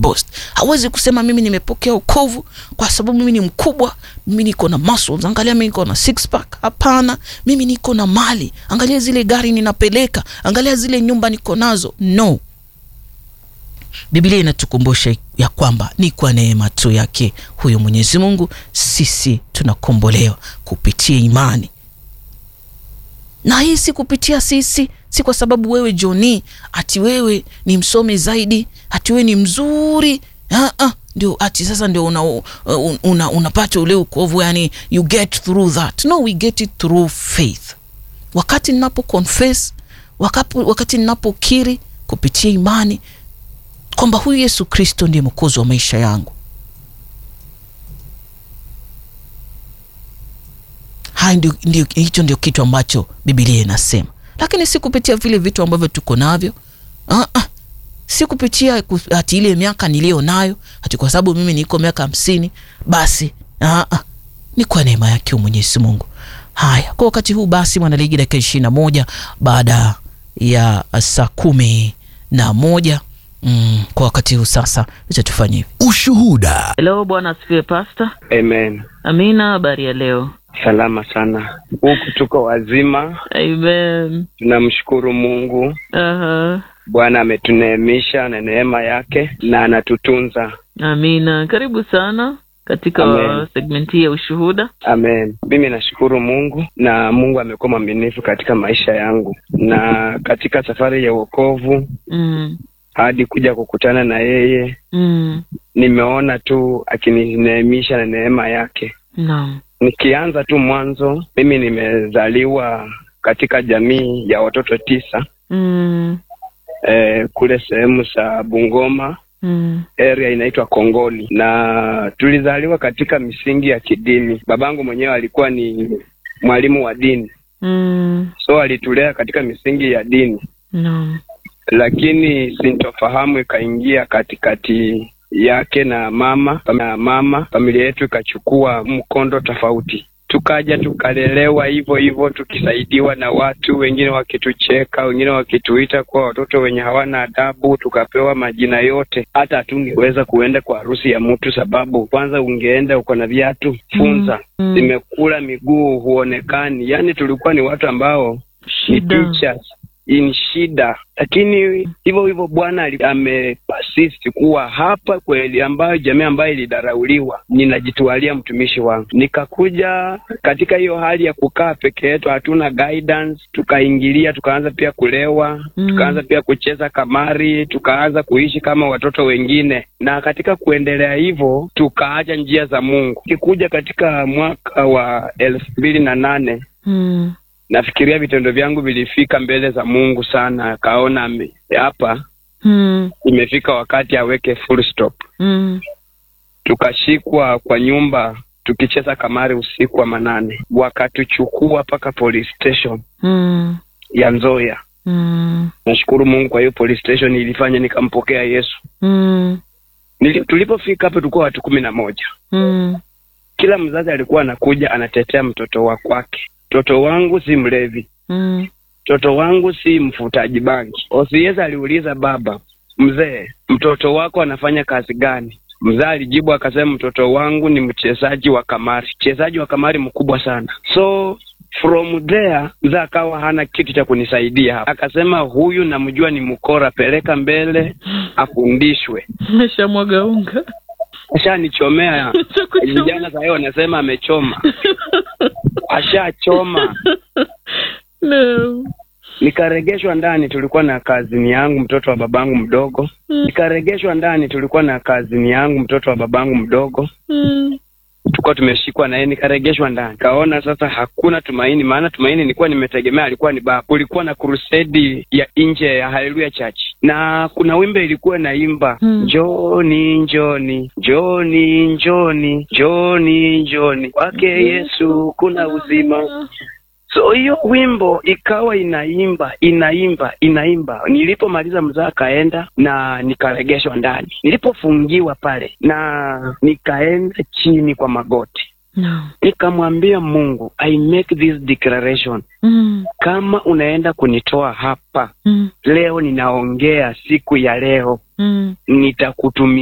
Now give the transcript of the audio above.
boast hawezi kusema mimi nimepokea ukovu kwa sababu mimi ni mkubwa mimi niko na muscles angalia mimi niko na six pack hapana mimi niko na mali angalia zile gari ninapeleka angalia zile nyumba niko nazo no biblia inatukumbusha ya kwamba ni kwa neema tu yake huyo mwenyezi mungu sisi tunakombolewa kupitia imani na hii si kupitia sisi si kwa sababu wewe joni ati wewe ni msomi zaidi ati wewe ni mzuri ah, ah, ndio ati sasa ndio unapata una, una, unapata ule ukovu yani you get through that no we get it through faith wakati ninapo confess wakati, wakati ninapokiri kupitia imani kwamba huyu yesu kristo ndiye mwokozi wa maisha yangu haya ndio, ndio, hicho ndio kitu ambacho bibilia inasema lakini si kupitia vile vitu ambavyo tuko navyo uh, uh, si kupitia hati ile miaka niliyo nayo hati kwa sababu mimi niko miaka hamsini basi uh, uh, ni kwa neema yake mwenyezi mungu haya kwa wakati huu basi mwanaligi dakika ishiri na moja baada ya saa kumi na moja mm, kwa wakati huu sasa acha tufanye hivi Ushuhuda. Hello, bwana asifiwe pasta. Amen. Amina, habari ya leo? Salama sana. Huku tuko wazima, Amen. tunamshukuru Mungu. Aha. Bwana ametuneemisha na neema yake na anatutunza. Amina, karibu sana katika Amen. segment hii ya ushuhuda. Amen. Mimi nashukuru Mungu na Mungu amekuwa mwaminifu katika maisha yangu na katika safari ya wokovu Mm. hadi kuja kukutana na yeye, Mm. nimeona tu akinineemisha na neema yake. Naam. Nikianza tu mwanzo, mimi nimezaliwa katika jamii ya watoto tisa Mm. eh, kule sehemu za Bungoma Mm. area inaitwa Kongoli, na tulizaliwa katika misingi ya kidini. Babangu mwenyewe alikuwa ni mwalimu wa dini, Mm. so alitulea katika misingi ya dini, Naam. lakini sintofahamu ikaingia katikati yake na mama na mama, familia yetu ikachukua mkondo tofauti tukaja tukalelewa hivyo hivyo tukisaidiwa na watu wengine wakitucheka wengine wakituita kuwa watoto wenye hawana adabu tukapewa majina yote hata hatungeweza kuenda kwa harusi ya mtu sababu kwanza ungeenda uko na viatu funza Mm. zimekula miguu huonekani yaani tulikuwa ni watu ambao ni Shida. teachers in shida lakini hivyo hivyo bwana ali- amepasist kuwa hapa kweli ambayo jamii ambayo ilidharauliwa ninajitwalia mtumishi wangu nikakuja katika hiyo hali ya kukaa peke yetu hatuna guidance tukaingilia tukaanza pia kulewa Mm. tukaanza pia kucheza kamari tukaanza kuishi kama watoto wengine na katika kuendelea hivyo tukaacha njia za mungu kikuja katika mwaka wa elfu mbili na nane Mm. nafikiria vitendo vyangu vilifika mbele za mungu sana akaona ame- hapa Mm. imefika wakati aweke full stop Mm. tukashikwa kwa nyumba tukicheza kamari usiku wa manane wakatuchukua mpaka police station Mm. ya nzoya Mm. nashukuru mungu kwa hiyo police station ilifanya nikampokea yesu Mm. Nili, tulipofika hapo tulikuwa watu kumi na moja Mm. kila mzazi alikuwa anakuja anatetea mtoto wa kwake mtoto wangu si mlevi Mm. mtoto wangu si mfutaji bangi osieza aliuliza baba mzee mtoto wako anafanya kazi gani mzee alijibu akasema mtoto wangu ni mchezaji wa kamari mchezaji wa kamari mkubwa sana so from there mzee akawa hana kitu cha kunisaidia hapa akasema huyu namjua ni mkora peleka mbele afundishwe Meshamwaga unga. ashanichomea Chakuchoma. vijana sahii wanasema amechoma ashachoma No. nikaregeshwa ndani tulikuwa na kazini yangu mtoto wa babangu mdogo Mm. nikaregeshwa ndani tulikuwa na kazini yangu mtoto wa babangu mdogo Mm. tulikuwa tumeshikwa naye nikaregeshwa ndani kaona sasa hakuna tumaini maana tumaini nilikuwa nimetegemea alikuwa ni baba kulikuwa na krusedi ya nje ya haleluya church na kuna wimbe ilikuwa naimba Hmm. njoni njoni njoni njoni njoni njoni kwake yesu kuna uzima so hiyo wimbo ikawa inaimba inaimba inaimba nilipomaliza mzaa akaenda na nikaregeshwa ndani nilipofungiwa pale na nikaenda chini kwa magoti No. nikamwambia mungu i make this declaration Mm. kama unaenda kunitoa hapa Mm. leo ninaongea siku ya leo Mm. nitakutumia